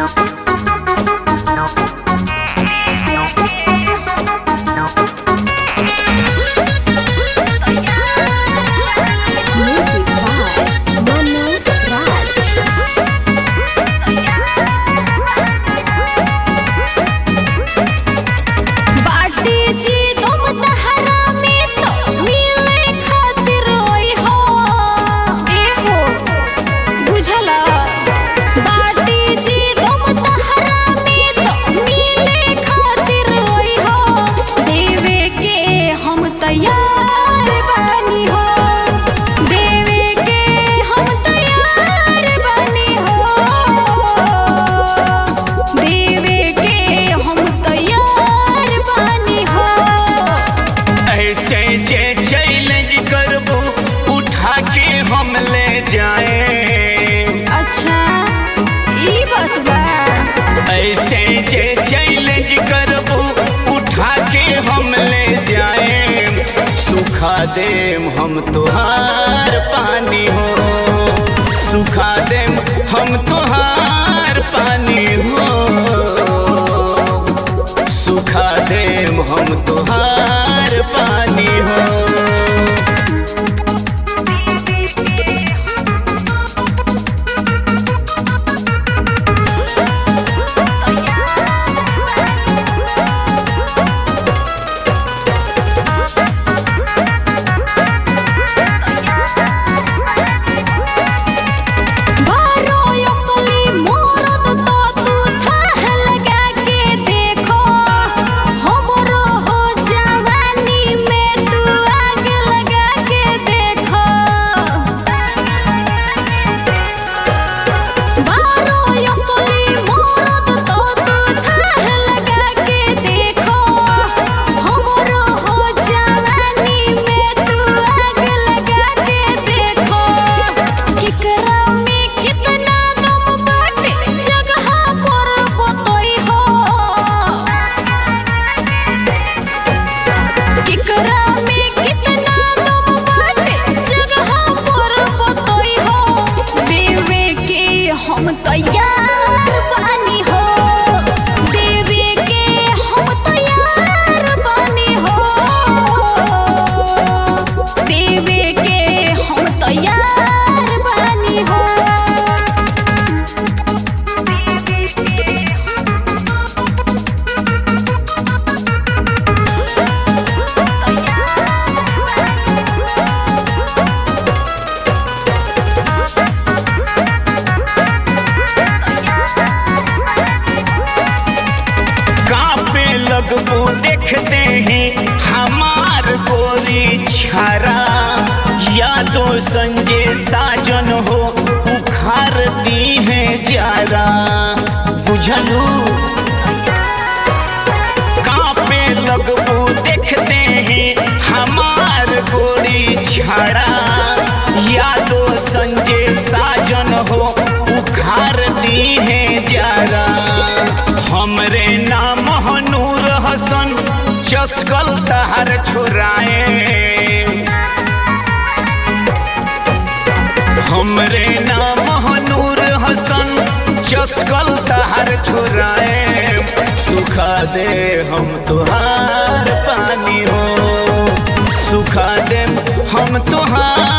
Music by Manu Raj. बाटी जी तुम तहरा में तो मिले खातिर ओई हो ए हो बुझला बाटी जी तुम तहरा में तो मिले खातिर ओई हो देवे के हम तैयार बानी हो देवे के हम तैयार बानी हो देवे के हम तैयार बानी हो ऐसे जे चैलेंज करबू उठा के हम ले जाए अच्छा ई बात बा ऐसे जे चैलेंज करबू उठा के हम ले जाए सुखा देम हम तुहार पानी हो सुखा देम हम तुहार पानी हो सुखा देम हम तुहार पानी हो बारो असली मोरत तो तू थाह लगा के देखो हमरो हो जवानी में तू आग लगा के देखो बारो असली मोरत तो तू थाह लगा के देखो हमरो हो जवानी में तू आग लगा के देखो केकरा में कितना दम बाटे जगह पर बतई हो केकरा में कितना दम बाटे जगह पर बतई हो देवे के हम तैयार बानी हो देवे के हम तैयार बानी हो देवे के हम तैयार बानी हो कांपे लगबू देखते हैं हमार गोरी छारा यादो संजय साजन हो उखार दी है जारा बुझलू कांपे लगबू देखते हैं हमार गोरी छाड़ा यादो संजय साजन हो उखार दी है जारा हमरे नाम नूर हसन चस्कल तहर छोराए हमरे नाम नूर हसन चस्कल तहर छोराए सुखा दे हम तुहार पानी हो सुखा दे हम तुहार